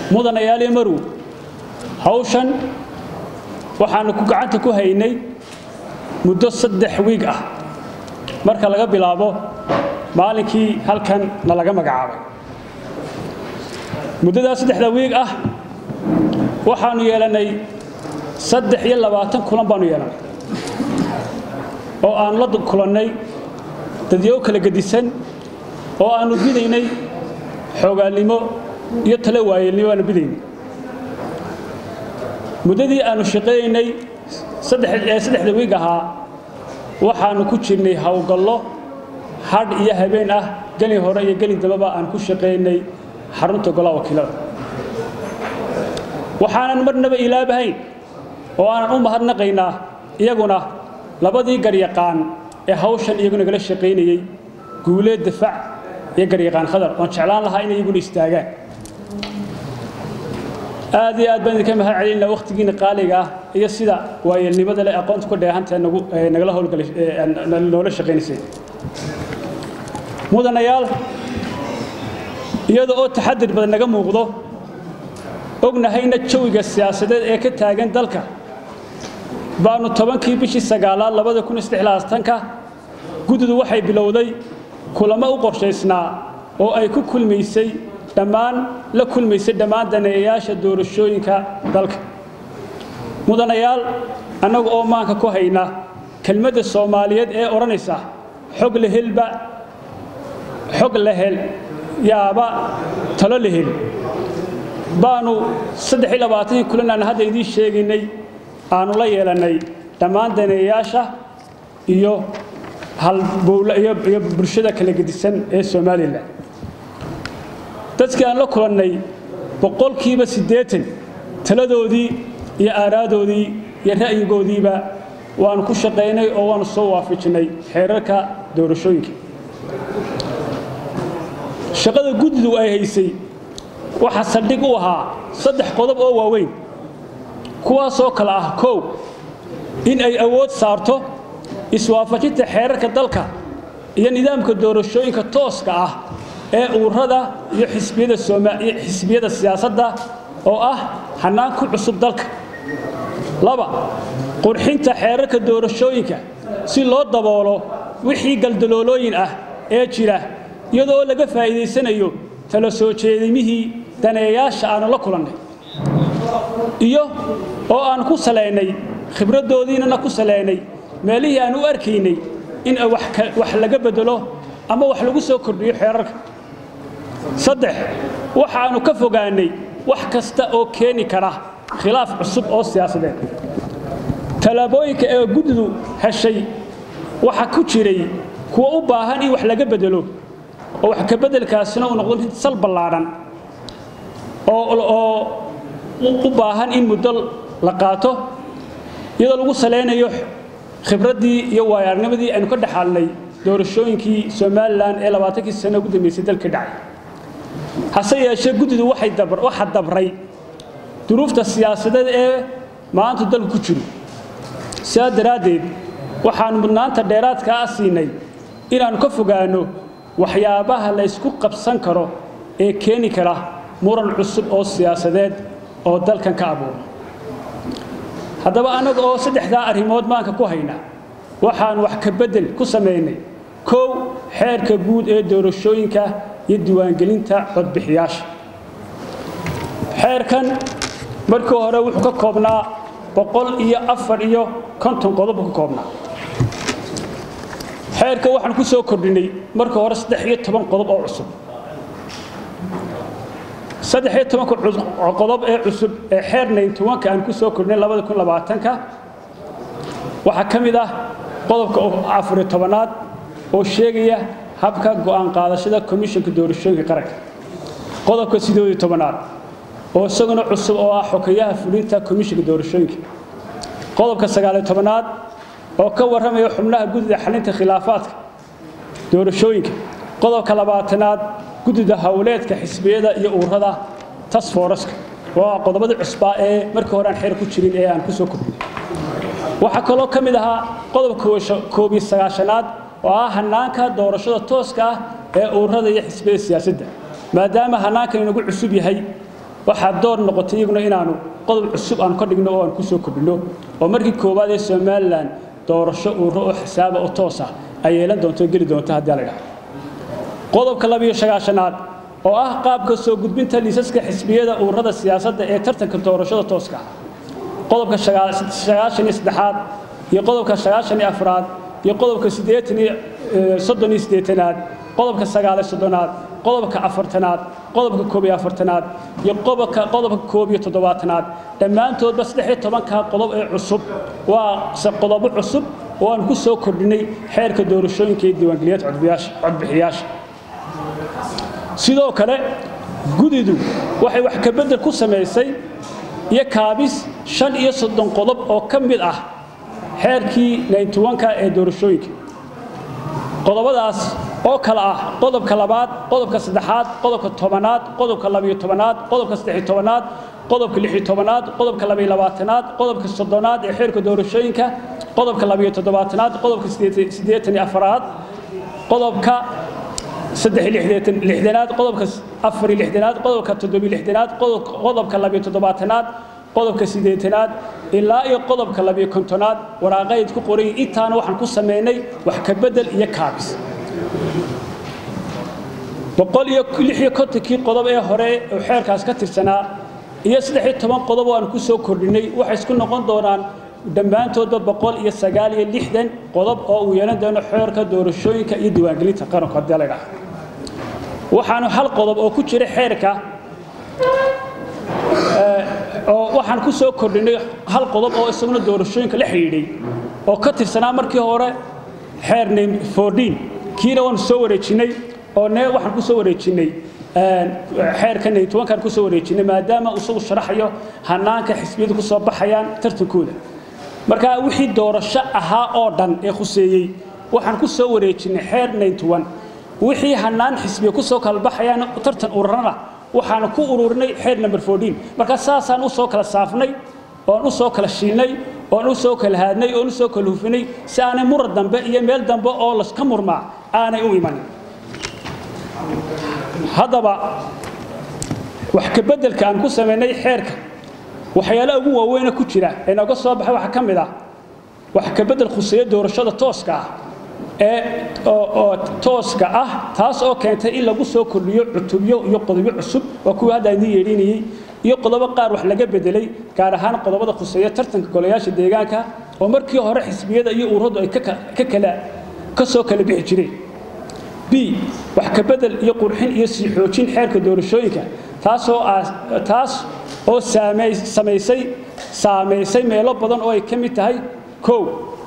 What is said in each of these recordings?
mudanayaaliyo marow hawshan waxaanu ku gacanta ku haynay muddo saddex wiig ah marka laga bilaabo maalinkii halkan na laga magacaabay muddadaa saddexda wiig ah waxaanu yeelannay saddex iyo labaatan kulan baanu yeelannay oo aanu la kulannay dadyow kala gedisan oo aanu bidaynay xoogaalnimo iyo tale waayeelnimo aanu bidaynay muddadii aanu shaqaynaynay saddexda wiig ahaa waxaanu ku jirnay howlgallo hadh iyo habeen ah geli hore iyo geli dambaba aan ku shaqaynay xarunta golaha wakiilada waxaanan marnaba ilaabahayn oo aanan u mahadnaqaynaa iyaguna labadii garyaqaan ee hawshan iyagu nagala shaqaynayey guuleed difaac iyo garyaqaan khadar oon jeclaan lahaa inay iyaguna istaagaan aad iyo aad baan idinka mahad celinaa wakhtigiina qaaliga ah iyo sida waayeelnimada leh aqoonta ku dheehantae nagala howlgalay noola shaqaynaysay mudanayaal iyada oo taxadir badan naga muuqdo ognahayna jawiga siyaasadeed ee ka taagan dalka baanu tobankii bishii sagaalaad labada kun ka guddidu waxay bilowday kulamo u qorshaysnaa oo ay ku kulmaysay dhammaan la kulmaysay dhammaan daneeyayaasha doorashooyinka dalka mudanayaal annagu oo maanka ku hayna kelmadda soomaaliyeed ee odhanaysa xog la helba xog la hel yaaba talo la hel baanu kulan aan hadda idiin sheegaynay aanu la yeelannay dhammaan daneeyayaasha iyo iyo bulshada kala gedisan ee somalilan dadkii aan la kulannay boqolkiiba siddeetan taladoodii iyo aaraadoodii iyo ra'yigoodiiba waanu ku shaqaynay oo waanu soo waafajinnay xeerarka doorashooyinka shaqada guddidu ay haysay waxaa saldhig u ahaa saddex qodob oo waaweyn kuwaasoo kale ah kow in ay awood saarto iswaafajinta xeerarka dalka iyo nidaamka doorashooyinka tooska ah ee uurada iyo xisbiyada siyaasadda oo ah hannaan ku cusub dalka laba qurxinta xeerarka doorashooyinka si loo daboolo wixii galdaloolooyin ah ee jira iyadoo laga faa'iidaysanayo tala soo jeedimihii daneeyaasha aanu la kulannay iyo oo aan ku salaynay khibraddoodiinana ku salaynay meelihii aan u arkaynay in wax laga bedelo ama wax lagu soo kordhiyo xeerarka saddex waxaannu ka fogaannay wax kasta oo keeni kara khilaaf cusub oo siyaasadeed tallaabooyinka ee guddidu heshay waxa ku jiray kuwa u baahan in wax laga bedelo oo wax ka beddelkaasina uu noqdo mid sal ballaadhan oo u baahan in muddo la qaato iyadoo lagu salaynayo khibraddii iyo waayaarnimadii aynu ka dhexaalnay doorashooyinkii somalilan ee labaatankii sano ugu dambeysay dalka dhacay hase yeeshee guddidu waxaa dabray duruufta siyaasadeed ee maanta dalku ku jiro sidaa daraaddeed waxaannu mudnaanta dheeraadkaa a siinay inaannu ka fogaanno waxyaabaha la ysku qabsan karo ee keeni kara muran cusub oo siyaasadeed oo dalkan ka abuura haddaba annaga oo saddexdaa arrimood maanka ku hayna waxaannu wax ka beddel ku samaynay kow xeerka guud ee doorashooyinka iyo diiwaangelinta codbixiyaasha xeerkan markii hore wuxuu ka koobnaa boqol iyo afar iyo konton qodob buu ka koobnaa xeerka waxaan ku soo kordhinay marka hore saddex iyo toban qodob oo cusub saddex iyo tobanka qodob ee cusub ee xeer nayntobanka aan ku soo kordhinay labada kun labaatanka waxaa ka mid ah qodobka afariyo tobanaad oo sheegaya habka go'aan qaadashada komishanka doorashooyinka qaranka qodobka sideed iyo tobanaad oo isaguna cusub oo ah xokeyaha fulinta komishanka doorashooyinka qodobka sagaaliyo tobanaad oo ka warramaya xubnaha guddida xalinta khilaafaadka doorashooyinka qodobka labaatanaad guddida howleedka xisbiyada iyo uurada tasfooraska waa qodobadii cusbaa ee markii hore aan xeer ku jirin ee aan ku soo kordhinay waxaa kaloo ka mid ahaa qodobka koobiyo sagaashanaad oo ah hanaanka doorashada tooska ah ee uurada iyo xisbiyada siyaasadda maadaama hanaankan inagu cusub yahay waxaa door noqotay iyaguna inaanu qodob cusub aan ka dhigno oo aan ku soo kordhinno oo markii koowaad ee somalilan doorasho uuro oo xisaaba oo toos ah ay yeelan doonto geli doonto haddii la idhaha qodobka labiyo sagaashanaad oo ah qaabka soo gudbinta liisaska xisbiyada ururada siyaasadda ee tartanka doorashada tooska ah qodobka sagaashan iyo saddexaad iyo qodobka sagaashan iyo afraad iyo qodobka siddeetan iyo soddon iyo siddeetanaad qodobka sagaal iyo soddonaad qodobka afartanaad qodobka koob iyo afartanaad iyo qodobka qodobka koob iyo toddobaatanaad dhammaantoodba saddex iyo tobanka qodob ee cusub waa se qodobo cusub oo aan ku soo kordhinay xeerka doorashooyinka iyo diiwaangeliyaadka codbixiyaasha sidoo kale gudidu waxay wax ka beddel ku samaysay iyo kaabis shan iyo soddon qodob oo ka mid ah xeerkii nayntuwanka ee doorashooyinka qodobadaas oo kale ah qodobka labaad qodobka saddexaad qodobka tobanaad qodobka labiyo tobanaad qodobka saddexiyo tobanaad qodobka lixiyo tobanaad qodobka labiyo labaatanaad qodobka soddonaad ee xeerka doorashooyinka qodobka labiyo toddobaatanaad qodobka siddeetan iyo afaraad qodobka saddex lixdanaad qodobka afar lixdanaad qodobka toddobiyo lixdanaad qodobka labiyo toddobaatanaad qodobka siddeetanaad ilaa iyo qodobka labiyo kontonaad waraaqayd ku qoray intaana waxaan ku samaynay wax ka beddel iyo kaabis boqol iyo lix iyo kontonkii qodob ee hore oo xeerkaas ka tirsanaa iyo saddex iyo toban qodob oo aan ku soo kordhinay waxay isku noqon doonaan dhammaantoodba boqol iyo sagaal iyo lixdan qodob oo uu yeelan doono xeerka doorashooyinka iyo diiwaangelinta qaranku haddii la idhaha waxaanu hal qodob oo ku jira xeerka oo waxaan ku soo kordhinay hal qodob oo isaguna doorashooyinka la xidhiidhay oo ka tirsanaa markii hore xeer name fourteen kiina waanu soo wareejinnay oo ne waxaan ku soo wareejinnay xeerka naytuwankaan ku soo wareejinnay maadaama isagu sharaxayo hanaanka xisbiyadu ku soo baxayaan tartankooda marka wixii doorasho ahaa oo dhan ee khuseeyey waxaan ku soo wareejinnay xeer nayntuwan wixii hanaan xisbiya ku soo kala baxayaan tartan ururana waxaan ku ururinay xeer number fourteen marka saasaan u soo kala saafnay oon u soo kala shiilnay oon u soo kala haadnay oon u soo kala hufinay si aanay murar dambe iyo meel dambe oo laska murmaa aanay u imanin haddaba wax ka beddelka aan ku samaynay xeerka waxyaalaha ugu waaweyna ku jira ee nooga soo baxay waxaa ka mid ah wax ka beddel khuseeya doorashada tooska ah ee oo tooska ah taas oo keentay in lagu soo kordhiyo cutubyo iyo qodobyo cusub oo kuwii hadda idiin yeedhinayey iyo qodobo qaar wax laga bedelay gaar ahaan qodobada khuseeya tartanka golayaasha deegaanka oo markii hore xisbiyada iyo ururadu ay ka kala ka soo kala bixi jireen b wax ka bedel iyo qurxin iyo sii xoojin xeerka doorashooyinka taasoo taas oo samaysay saamaysay meelo badan oo ay ka mid tahay kow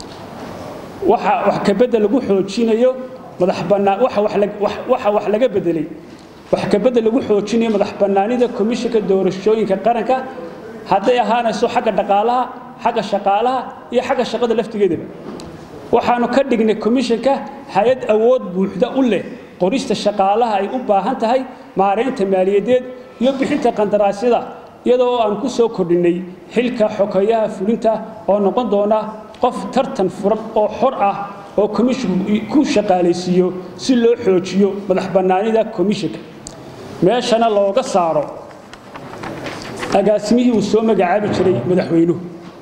waxa wax ka bedel lagu xoojinayo madax bannaan waxa waxa wax laga bedelay wax ka bedel lagu xoojinayo madax bannaanida komishinka doorashooyinka qaranka hadday ahaanayso xagga dhaqaalaha xagga shaqaalaha iyo xagga shaqada laftigeedaba waxaanu ka dhignay komishinka hay-ad awood buuxda u leh qorista shaqaalaha ay u baahan tahay maaraynta maaliyadeed iyo bixinta qandaraasyada iyadoo aan ku soo kordhinnay xilka xokeeyaha fulinta oo noqon doona qof tartan furan oo xor ah oo komishinku ku shaqaalaysiiyo si loo xoojiyo madax bannaanida komishinka meeshana looga saaro agaasimihii uu soo magacaabi jiray madaxweynuhu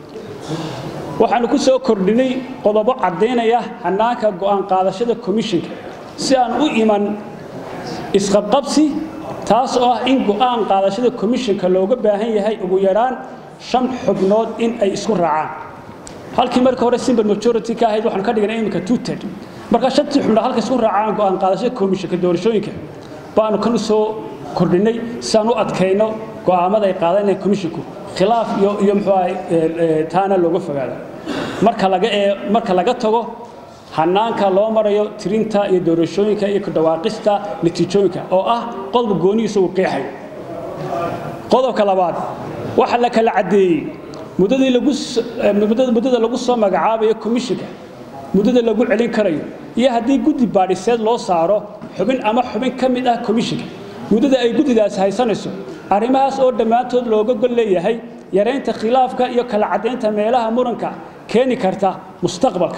waxaanu ku soo kordhinay qodobo caddaynaya hannaanka go'aan qaadashada komishinka si aan u iman isqabqabsi taas oo ah in go'aan qaadashada komishinka looga baahan yahay ugu yaraan shan xubnood in ay isku raacaan halkii marka hore simple majority ka ahayd waxaanu ka dhignay iminka two-third marka shantii xubnood halka isku raacaan go'aan qaadashada komishinka doorashooyinka baanu kan u soo kordhinay si aan u adkayno go'aamada ay qaadanayaan komishinku khilaaf iyo iyo muxuu ahay taana looga fogaado marka laga ee marka laga tago hanaanka loo marayo tirinta iyo doorashooyinka iyo ku dhawaaqista natiijooyinka oo ah qodob goonihiisa uu qeexayo qodobka labaad waxa la kala caddeeyey muddadii lagu muddada lagu soo magacaabayo komishinka muddada lagu celin karayo iyo haddii guddi baadhiseed loo saaro xubin ama xubin ka mid ah komishinka muddada ay guddidaasi haysanayso arrimahaas oo dhammaantood looga gol leeyahay yaraynta khilaafka iyo kala caddaynta meelaha muranka keeni karta mustaqbalka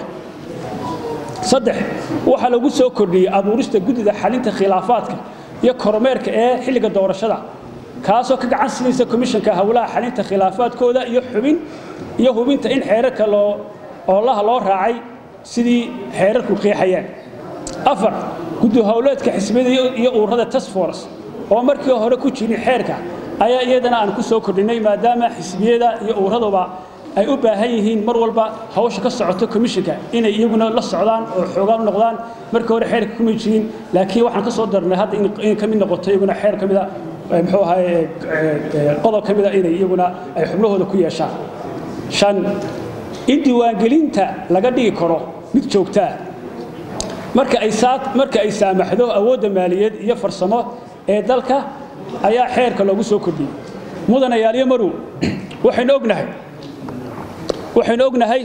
saddex waxaa lagu soo kordhiyey abuurista guddida xalinta khilaafaadka iyo kormeerka ee xilliga doorashada kaasoo ka gacan siinaysa komishanka howlaha xalinta khilaafaadkooda iyo xubin iyo hubinta in xeerarka loo oolaha loo raacay sidii xeerarku qeexayaan afar guddi howleedka xisbiyada iyo ururada task force oo markii hore ku jirin xeerka ayaa iyadana aan ku soo kordhinay maadaama xisbiyada iyo ururaduba ay u baahan yihiin mar walba hawsha ka socoto komishanka inay iyaguna la socdaan oo xoogaan noqdaan markii hore xeerka kuma jirin laakiin waxaan ka soo darnay hadda inay ka mid noqoto iyaguna xeer ka mida muxuu ahaye qodob ka mida inay iyaguna ay xubnahooda ku yeeshaan shan in diiwaangelinta laga dhigi karo mid joogtaa marka ay marka ay saamaxdo awoodda maaliyaed iyo farsamo ee dalka ayaa xeerka loogu soo kordhiyey mudanayaalyo marow waxaynu ognahay waxaynu ognahay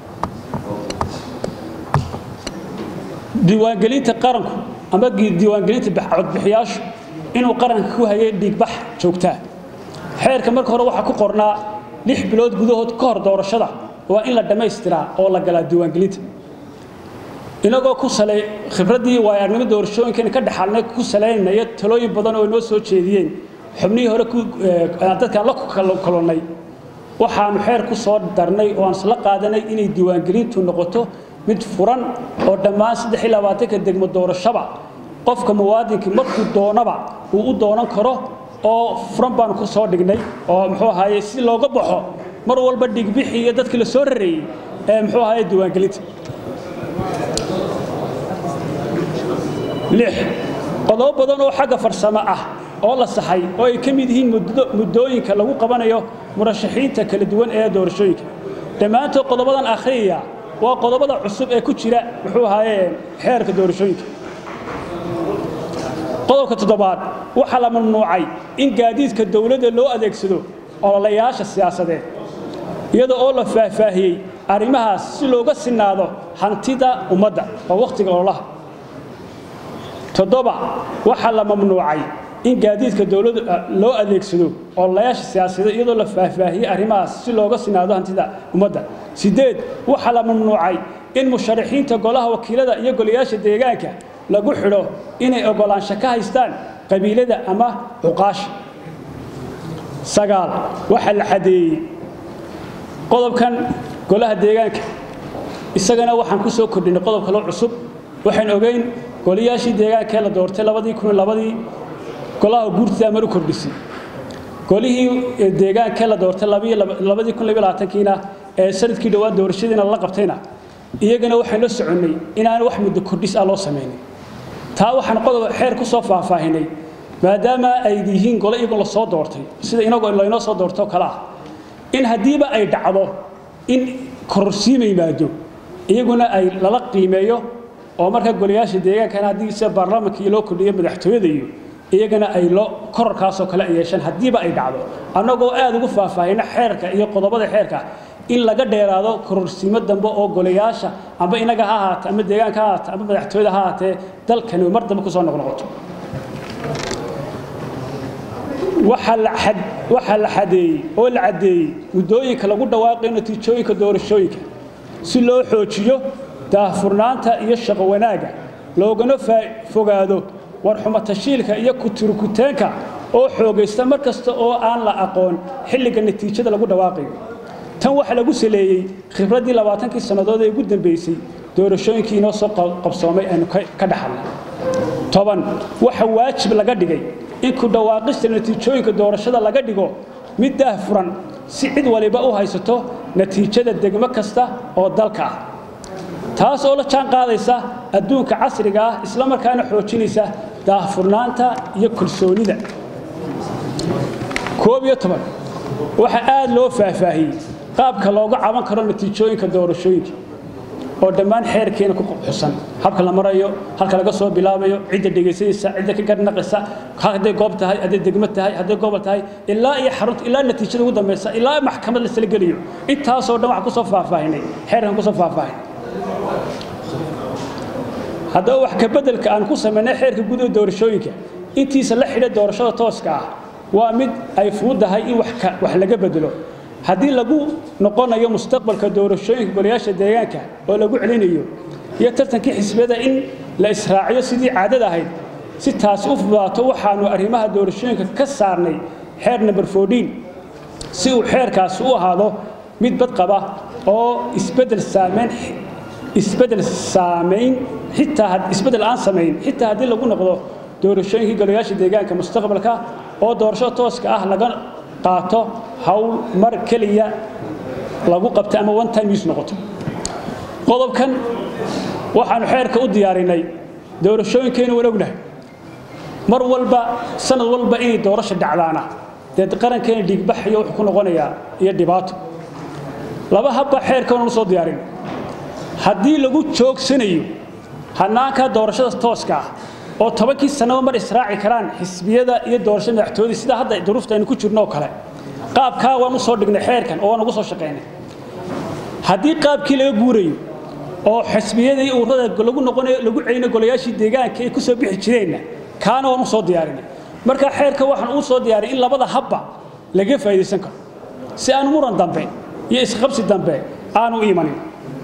diiwaangelinta qaranku ama diiwaangelinta codbixiyaashu inuu qaranka ku hayay dhiigbax joogtaa xeerka marka hore waxaa ku qornaa lix bilood gudahood ka hor doorashada waa in la dhammaystiraa oo la galaa diiwaangelinta inagoo ku salay khibraddii waayaarnimo doorashooyinkan ka dhaxalnay ku salaynaya talooyin badan oo inoo soo jeediyeen xubnihii hore dadkaan la kolonnay waxaanu xeer ku soo darnay oo aan isla qaadanay inay diiwaangelintu noqoto mid furan oo dhammaan saddex iyo labaatanka degmo doorashaba qofka muwaadinkii markuu doonaba uu u doonan karo oo furan baanu ku soo dhignay oo muxuu ahaye si looga baxo mar walba dhigbixi iyo dadkii la soo rareeyey ee muxuu ahaye diiwaangelinta lix qodobo badan oo xagga farsamo ah oo la saxay oo ay ka mid yihiin muddooyinka lagu qabanayo murashaxiinta kala duwan ee doorashooyinka dhammaantood qodobadan akhriyaya waa qodobada cusub ee ku jira muxuu ahaaye xeerka doorashooyinka qodobka toddobaad waxaa la mamnuucay in gaadiidka dowladda loo adeegsado ololayaasha siyaasadeed iyada oo la faahfaahiyey arrimahaas si looga sinaado hantida ummadda oo wakhtiga ololaha toddoba waxaa la mamnuucay in gaadiidka dowladda loo adeegsado ololayaasha siyaasadeed iyadoo la faahfaahiyey arrimahaas si looga sinaado hantida ummadda sideed waxaa la mamnuucay in musharaxiinta golaha wakiilada iyo golayaasha deegaanka lagu xidho inay ogolaansho ka haystaan qabiilada ama cuqaasha sagaal waxaa la xadeeyey qodobkan golaha deegaanka isagana waxaan ku soo kordhinay qodob kaloo cusub waxaan ogeyn golayaashii deegaankee la doortay labadii kun labadii golaha guurtida mar u kordhisay golihii deegaankee la doortay labadii kun labiyo labaatankiina ee sanadkii dhowaan doorashadiina la qabtayna iyagana waxaan la soconnay inaan wax muddo kordhis ah loo samaynin taa waxaan qodob xeer ku soo faahfaahinay maadaama ay yihiin gole iyagu la soo doortay sida inagoo laynoo soo doortoo kale ah in haddiiba ay dhacdo in kororsiima yimaado iyaguna ay lala qiimeeyo oo markaa golayaasha deegaankana haddii sida baarlamaanka iyo loo kordhiyo madaxtooyada iyo iyagana ay lo kororkaasoo kale ay yeeshaan haddiiba ay dhacdo annagoo aad ugu faahfaahina xeerka iyo qodobada xeerka in laga dheeraado kororsiimo dambe oo golayaasha amba inaga ha ahaate ama deegaanka ha ahaate ama madaxtooyada ha ahaatee dalkani mar dambe kusoo noqnoqoto waxaa la xadeeyey oo la caddeeyey muddooyinka lagu dhawaaqayo natiijooyinka doorashooyinka si loo xoojiyo daahfurnaanta iyo shaqo wanaagga loogana fogaado warxumo tashiilka iyo kuturukuteenka oo xoogaysta mar kasta oo aan la aqoon xilliga natiijada lagu dhawaaqayo tan waxaa lagu saleeyey khibraddii labaatankii sannadood ee ugu dambaysay doorashooyinkii inoo soo qabsoomay aynu ka dhaxalnay toban waxa waajib laga dhigay in ku dhawaaqista natiijooyinka doorashada laga dhigo mid daahfuran si cid waliba u haysato natiijada degmo kasta oo dalka ah taas oo la jaan qaadaysa adduunka casriga ah isla markaana xoojinaysa daahfurnaanta iyo kalsoonida koob iyo toban waxaa aad loo faahfaahiyey qaabka looga caban karo natiijooyinka doorashooyinka oo dhammaan xeerkeena ku xusan habka la marayo halka laga soo bilaabayo cidda dhegaysanaysa cidda ka garnaqaysa hadday goob tahay hadday degmo tahay hadday gobol tahay ilaa iyo xarunta ilaa natiijada ugu dambaysa ilaa maxkamad lasla geliyo intaasoo dhan waxaan kusoo faahfaahinay xeerkan kusoo faahfaahin haddaba wax ka beddelka aan ku samaynay xeerka guud ee doorashooyinka intiisa la xidha doorashada tooska ah waa mid ay fududahay in wax laga bedelo haddii lagu noqonayo mustaqbalka doorashooyinka golayaasha deegaanka oo lagu celinayo iyo tartankii xisbiyada in la israaciyo sidii caadada ahayd si taasi u fudaato waxaanu arrimaha doorashooyinka ka saarnay xeer number 14 si uu xeerkaasi u ahaado mid badqaba oo isbedel saameyn isbedel saameyn xitaa isbedel aan samayn xitaa haddii lagu noqdo doorashooyinkii golayaasha deegaanka mustaqbalka oo doorasho tooska ah laga qaato hawl mar keliya lagu qabtay ama one time use noqoto qodobkan waxaanu xeerka u diyaarinay doorashooyinkeenu waan ognahay mar walba sanad walba inay doorasho dhacdaana dee qarankeena dhiigbax iyo wuxuu ku noqonayaa iyo dhibaato laba habba xeerka waan u soo diyaarin haddii lagu joogsanayo hanaanka doorashada tooska ah oo tobankii sanaba mar israaci karaan xisbiyada iyo doorashada madaxtooyada sida hadda duruufta aynu ku jirno oo kale qaabkaa waan u soo dhignay xeerkan oo waan ugu soo shaqaynay haddii qaabkii laga guurayo oo xisbiyada iyo ururada lagu noqonayo lagu celinayo golayaashii deegaanka ay ku soo bixi jireenna kaana waan u soo diyaarinay marka xeerka waxaan u soo diyaarinay in labada habba laga faa'iidaysan karo si aan muran dambe iyo isqabsi dambe aanu imanin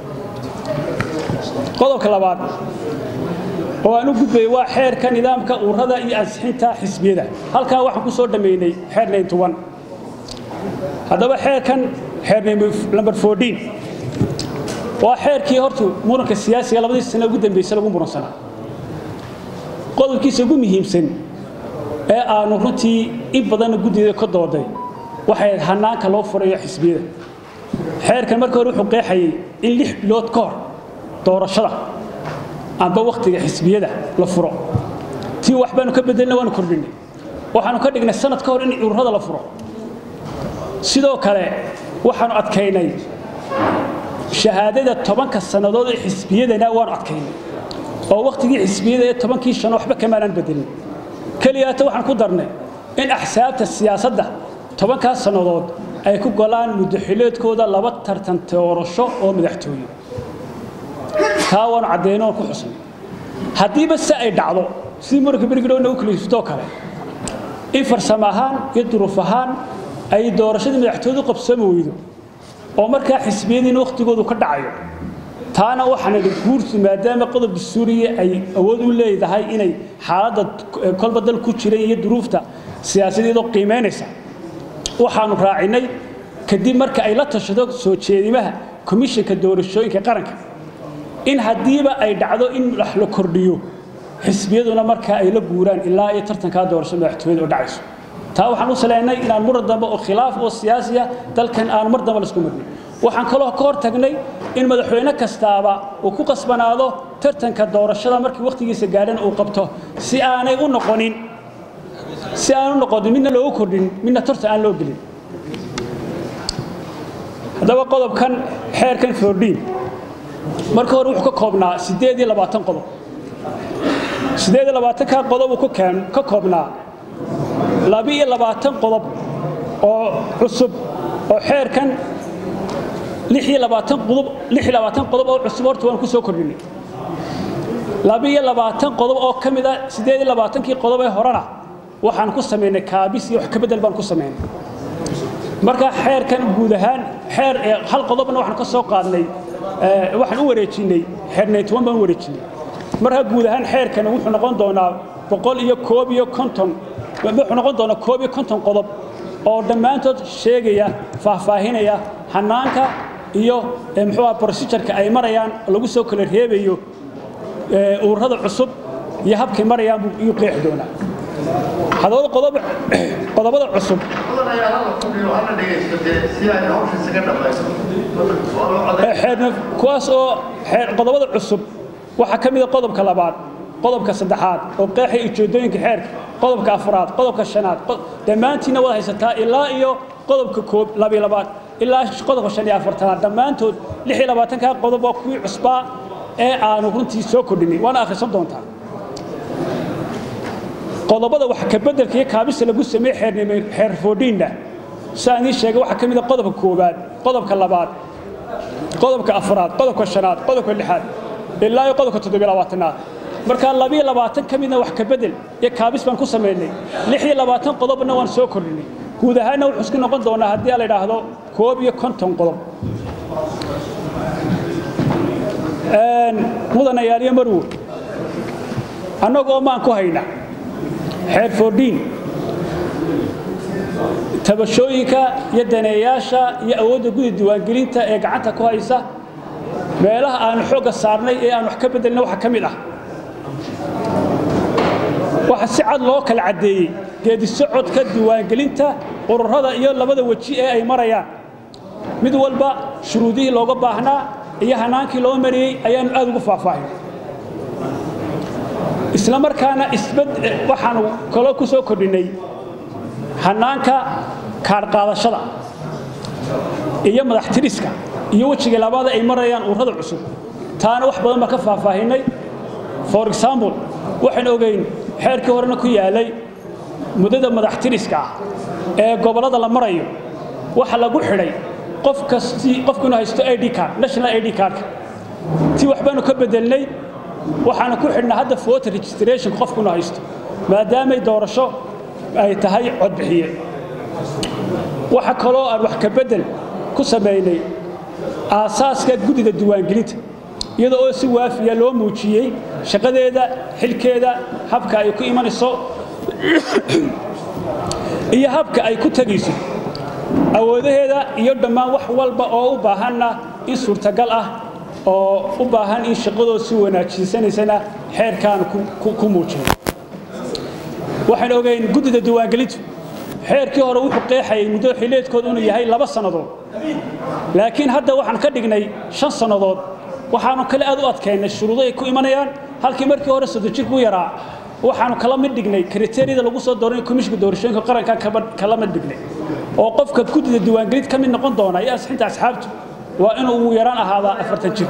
qodobka labaad oo aan u gudbayay waa xeerka nidaamka ururada iyo ansixinta xisbiyada halkaa waxaan ku soo dhammaynay xeer 91 haddaba xeerkan xeer number 14 waa xeerkii horta muranka siyaasiga labadii sano ugu dambeysay lagu muransanaa qodobkiisa ugu muhiimsan ee aanu runtii in badanna guddigeeda ka dooday waxay ahayd hanaanka loo furayo xisbiyada xeerkan marka hore wuxuu qeexayay in lix bilood ka hor doorashada amba wakhtiga xisbiyada la furo tii wax baanu ka bedelna waanu kordhinay waxaanu ka dhignay sanad ka hor in ururada la furo sidoo kale waxaanu adkaynay shahaadada tobanka sannadood ee xisbiyadana waanu adkaynay oo wakhtigii xisbiyada ee tobankii shano waxba kamaanaan bedelin keliyaata waxaan ku darnay in axsaabta siyaasadda tobankaas sannadood ay ku golaan muddaxileedkooda laba tartan doorasho oo madaxtooye taa waanu caddayno oon ku xusnay haddiiba se ay dhacdo sidii muranka berigidhowna u kaliiftoo kale in farsamo ahaan iyo duruuf ahaan ay doorashadii madaxtooyadu qabsoomi weydo oo markaa xisbiyadiina wakhtigoodu ka dhacayo taana waxaan idhi guurtu maadaama qodobka suuriya ay awood u leedahay inay xaaladda kolba dal ku jiray iyo duruufta siyaasadeedoo qiimaynaysa waxaanu raacinay kadib marka ay la tashado soo jeedimaha komishanka doorashooyinka qaranka in haddiiba ay dhacdo in wax la kordhiyo xisbiyaduna markaa ay la guuraan ilaa iyo tartankaa doorashada madaxtooyada oo dhacayso taa waxaan u saleynay inaan muran dambe oo khilaaf oo siyaasiya dalkan aan mar dambe laisku marnin waxaan kaloo ka hor tagnay in madaxweyne kastaaba uu ku qasbanaado tartanka doorashada markii wakhtigiisa gaadhan uu qabto si aanay u noqonin si aan u noqonin midna loogu kordhin midna tartan aan loo gelin haddaba qodobkan xeerkan foordhiin marka hore wuxuu ka koobnaa siddeed iyo labaatan qodob siddeed iyo labaatankaa qodob uu ka koobnaa laba-iyo labaatan qodob oo cusub oo xeerkan lix iyo labaatan qodob lix iyo labaatan qodob oo cusub horta waan ku soo kordhinay laba-iyo labaatan qodob oo ka mid a siddeed iyo labaatankii qodob ee horena waxaan ku samaynay kaabis iyo wax ka beddel baan ku samaynay marka xeerkan guud ahaan xeer hal qodobna waxaan ka soo qaadnay waxaan u wareejinay xeer naytoban baan u wareejinay marka guud ahaan xeerkani wuxuu noqon doonaa boqol iyo koob iyo konton wuxuu noqon doonaa koob iyo konton qodob oo dhammaantood sheegaya faahfaahinaya hanaanka iyo muxuu aha procedureka ay marayaan lagu soo kala reebayo ururada cusub iyo habkay marayaan buu iyu qeexi doonaa hadooda qodob qodobada cusub kuwaas oo qodobada cusub waxaa ka mida qodobka labaad qodobka saddexaad oo qeexay ujeedooyinka xeerka qodobka afraad qodobka shanaad dhammaantiinna wada haysataa ilaa iyo qodobka koob labiyo labaad ilaa qodobka shan iyo afartanaad dhammaantood lix iyo labaatankaa qodob waa kuwii cusbaa ee aanu runtii soo kordhinay waana akhrisan doontaa qodobada wax ka beddelka iyo kaabista lagu sameeyey xeer foodhiinna sidaan idiin sheegay waxaa ka mid a qodobka koowaad qodobka labaad qodobka afraad qodobka shanaad qodobka lixaad ilaa iyo qodobka toddobiyo labaatanaad markaa labiyo labaatan ka midna wax ka beddel iyo kaabis baan ku samaynay lix iyo labaatan qodobna waan soo kordhinay guud ahaanna wuxuu isku noqon doonaa haddii la idhaahdo koob iyo konton qodob mudanayaaliyo marwo annagoo maan ku hayna xeer foordhiin tabashooyinka iyo daneeyaasha iyo awoodda gudi diiwaangelinta ee gacanta ku haysa meelaha aanu xoogga saarnay ee aan wax ka beddelna waxaa ka mid ah waxaa si cad loo kala caddeeyey geedi socodka diiwaangelinta ururada iyo labada weji ee ay marayaan mid walba shuruudihii looga baahnaa iyo hanaankii loo mariyey ayaanu aad ugu faahfaahin isla markaana waxaanu kaloo ku soo kordhinnay hanaanka kaadhqaadashada iyo madaxtiriska iyo wejiga labaada ay marayaan ururada cusub taana wax badan baan ka faahfaahinay for example waxaan ogeyn xeerkii horena ku yaalay muddada madaxtiriska ah ee gobollada la marayo waxa lagu xidhay qof kasti qofku inuu haysto id card national id cardka ti waxbaanu ka bedelnay waxaanu ku xidhnaa hadda voter registration qofku inuu haysto maadaamay doorasho ay tahay codbixiye waxa kaloo aan wax ka bedel ku samaynay aasaaska guddiga diiwaangelinta iyada oo si waafiya loo muujiyey shaqadeeda xilkeeda habka ay ku imanayso iyo habka ay ku tegayso awoodaheeda iyo dhammaan wax walba oo u baahanna in suurtagal ah oo u baahan in shaqadooda si wanaajisanaysana xeerkaan ku muujin waxaan ogeyn guddida diiwaangelintu xeerkii hore wuxuu qeexayay muddo xilliyeedkooda inuu yahay laba sannadood laakiin hadda waxaan ka dhignay shan sannadood waxaanu kale aad u adkaynay shuruudo ay ku imanayaan halkii markii hore soddon jirku u yaraa waxaanu kala mid dhignay kriteeriyada lagu soo dooranay komishinka doorashooyinka qarankan kala mid dhignay oo qofka guddida diiwaangelid ka mid noqon doona iyo asxinta asxaabtu waa inuu ugu yaraan ahaadaa afartan jir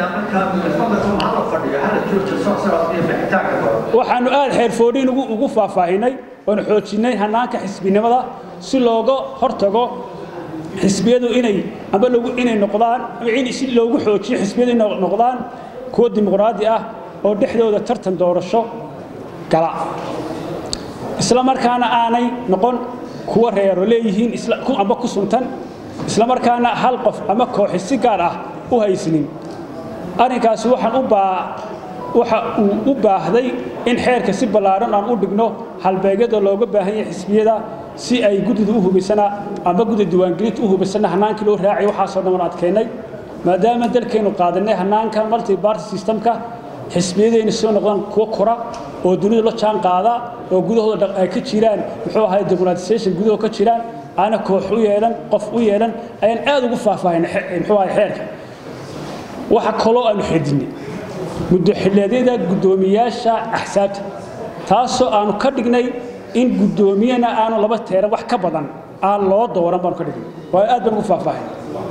waxaanu aad xeerfoodhiin ugu faahfaahinay oonu xoojinnay hanaanka xisbinimada si looga hortago xisbiyadu inay amba inay noqdaan si loogu xoojiyo xisbiyadu inay noqdaan kuwo dimuqraadi ah oo dhexdooda tartan doorasho gala isla markaana aanay noqon kuwa reero leeyihiin amba ku suntan isla markaana hal qof ama kooxi si gaar ah u haysnin arrinkaasi waxaan u baa waxa uu u baahday in xeerka si ballaaran aan u dhigno halbeegyada looga baahan yahay xisbiyada si ay guddida u hubaysana amba gudda diiwaangelinta u hubaysana hanaankii loo raacay waxaasoo dhan waan adkeynay maadaama dalkaynu qaadanay hanaanka multi party systemka xisbiyadayna soo noqdaan kuwo kora oo dunida la jaan qaada oo gudahooda ay ka jiraan muxuu ahay democratization gudahoo ka jiraan aana koox u yeelan qof u yeelan ayaan aad ugu faahfaahinay muxuu ahay xeerka waxa kaloo aanu xidinay muddo xilleedyada guddoomiyaasha axsaabta taasoo aanu ka dhignay in guddoomiyana aanu laba teeran wax ka badan aan loo dooran baanu ka dhignay waa aad baan ugu faahfaahinay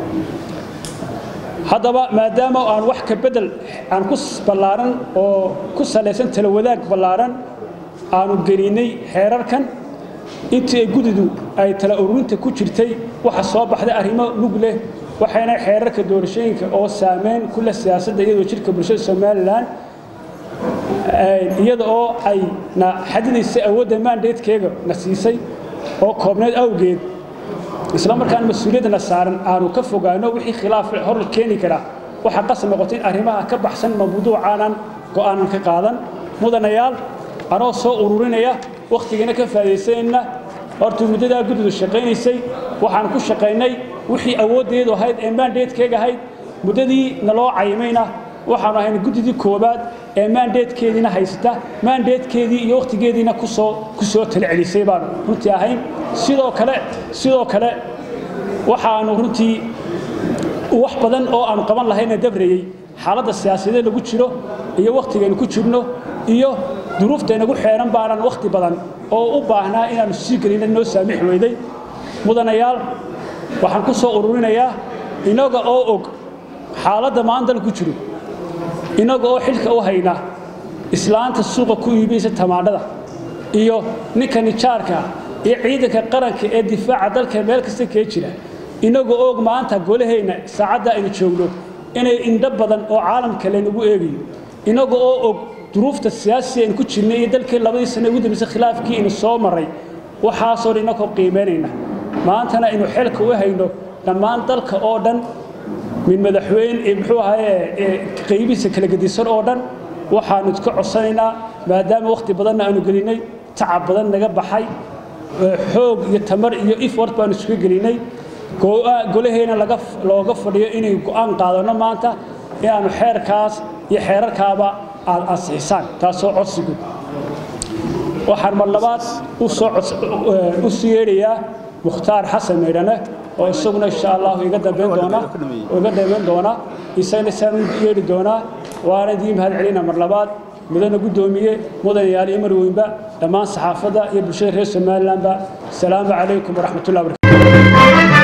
haddaba maadaama aan wax ka bedel aan ku ballaaran oo ku salaysan tala wadaag ballaaran aanu gelinay xeerarkan intii ay gudidu ay tala ururinta ku jirtay waxa soo baxday arrimo lug leh waxayna xeerarka doorashooyinka oo saameyn ku leh siyaasadda iyadoo jirka bulshada somalilan iyada oo ay na xadidaysay awoodda maandeedkeega na siisay oo koobneed awgeed isla markaan mas-uuliyaddana saaran aanu ka fogaano wixii khilaaf hor keeni kara waxaa qasab noqotay in arrimaha ka baxsan mawduucaanan go'aanan ka qaadan mudanayaal anoo soo ururinaya wakhtigiina ka faa'idaysanayna hortuu muddadaa guddidu shaqaynaysay waxaan ku shaqaynay wixii awooddeedu ahayd ee maandeedkeega ahayd muddadii naloo cayimayna waxaanu ahayn guddidii koowaad ee maandeedkeediina haysta maandeedkeedii iyo wakhtigeediina kusoo ku soo talcelisay baanu runtii ahayn sidoo kale sidoo kale waxaanu runtii wax badan oo aanu qaban lahayna dabrayey xaaladda siyaasadeed lagu jiro iyo wakhtigaynu ku jirno iyo duruuftaynagu xeeran baanan wakhti badan oo u baahnaa inaannu sii gelina noo saamix weyday mudanayaal waxaan ku soo ururinayaa inaga oo og xaaladda maanta ku jiro inaga oo xilka u hayna islaanta suuqa ku iibaysa tamaandhada iyo ninka nijaarka iyo ciidanka qaranka ee difaaca dalka meel kasta kee jira inaga og maanta golahayna saacadda aynu joogno inay indho badan oo caalamka laynagu eegayo inaga oo og duruufta siyaasiga aynu ku jirnay iyo dalkii labadii sane ugu dambaysay khilaafkii aynu soo marray waxaasoo dhan inakoo qiimaynayna maantana aynu xilka u hayno dhammaan dalka oo dhan min madaxweyne muxuu ahaye qaybihiisa kala gedisan oo dhan waxaanu iska codsanaynaa maadaama wakhti badanna aanu gelinay tacab badan naga baxay xoog iyo tamar iyo effort baanu isuga gelinay golaheena looga fadhiyo inay go'aan qaadanno maanta inaannu xeerkaas iyo xeerarkaaba aad ansixisaan taasoo codsigu waxaan mar labaad u sii yeedhayaa mukhtaar xasan meydhane oo isaguna insha allahu iga dambayn doona iga dambayn doona isagana saan u yeedhi doonaa waana idiin mahad celina mar labaad mudana guddoomiye mudanayaal iyo marweynba dhammaan saxaafadda iyo bulshada reer somalilandba asalaamu calaykum waraxmatullahi barakatu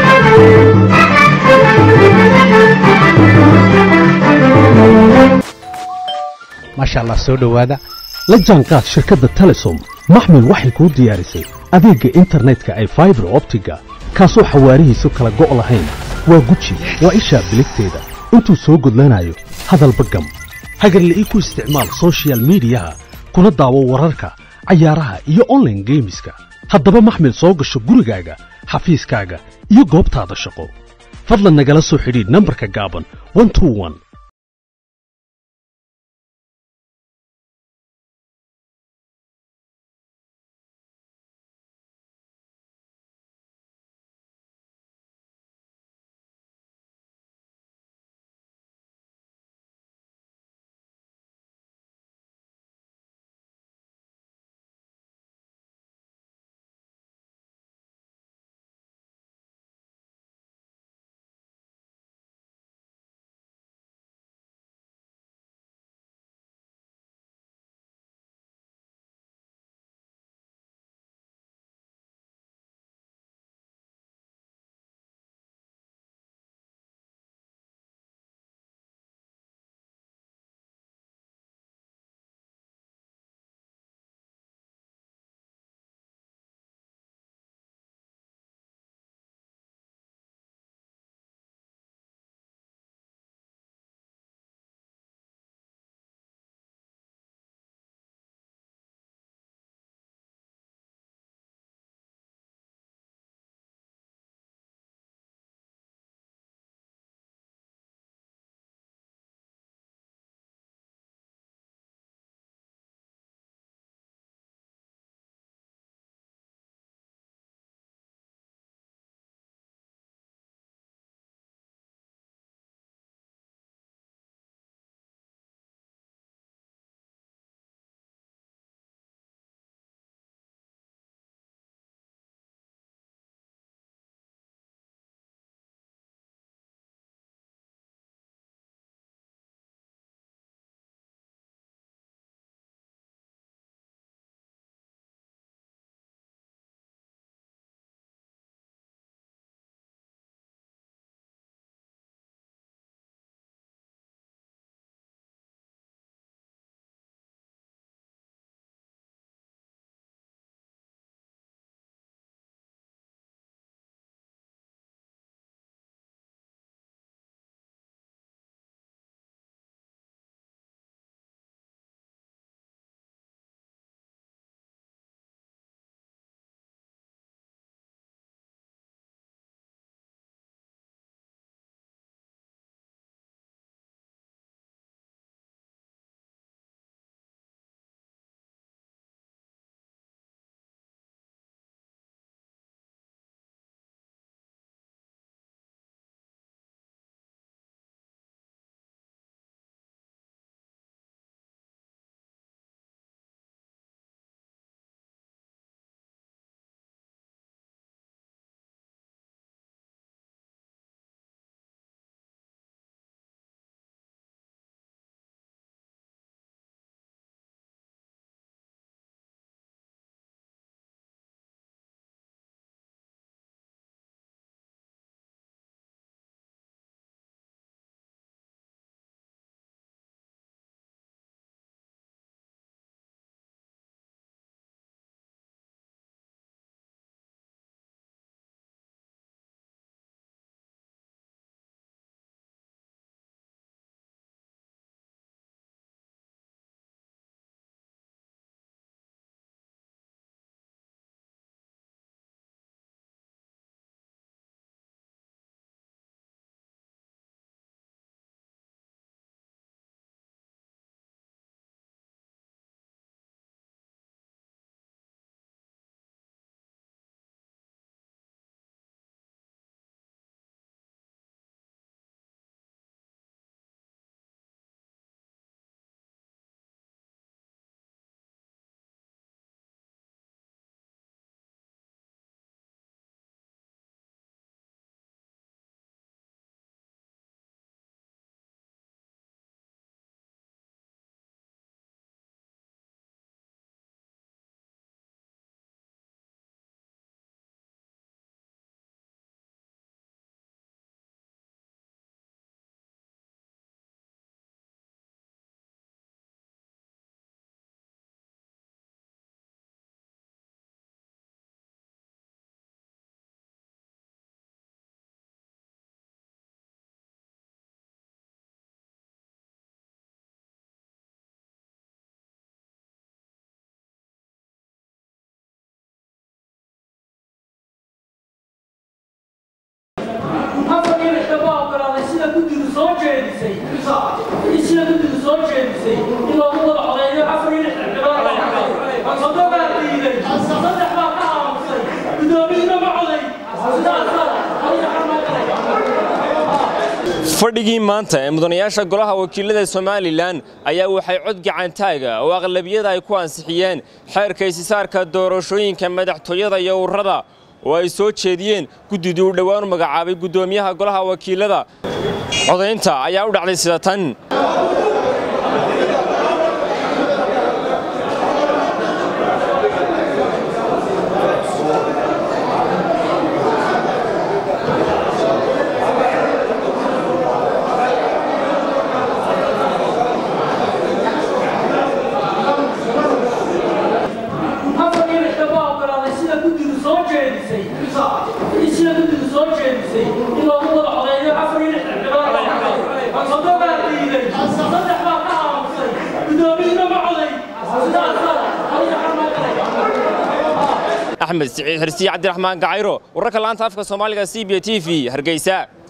maasha allah soo dhowaada la jaanqaad shirkadda telesom maxmil waxay kuu diyaarisay adeegga internetka ay faibar optiga kaasoo xawaarihiisu kala go' lahayn waa guji waa ishaa biligteeda intuu soo gudlanayo hadalba gam hagarla'ii ku isticmaal sochial midiyaha kuna daawo wararka cayaaraha iyo onlaine geemiska haddaba maxmil soo gasho gurigaaga xafiiskaaga iyo goobtaada shaqo fadlan nagala soo xidhiidh nambarka gaaban isla guddigu soo jeedisay in loogu wada codeeyo afar iyo lixdan gabadha sodo baa diiday saddex baa ka aamusay guddoomiyuna ma coday sidaasaa adiga fadhigii maanta ee mudanayaasha golaha wakiilada somalilan ayaa waxay cod gacantaaga oo aqlabiyada ay ku ansixiyeen xeerka isisaarka doorashooyinka madaxtooyada iyo ururada oo ay soo jeediyeen guddidii uu dhowaan u magacaabay guddoomiyaha golaha wakiilada codaynta ayaa u dhacday sida tan afar iyo lixdan baa ogolaaday sida guddigu soo jeedisay isla guddigu soo jeedisay in loogu wada codeeyo afar iyo lixdan gabadha sodo baa diiday saddex baa ka aamusay guddoomiyuna ma coday sidaasaa adiga axmed siciid xirsiye cabdiraxmaan gacayro wararka laanta afka soomaaliga c b t v hargeysa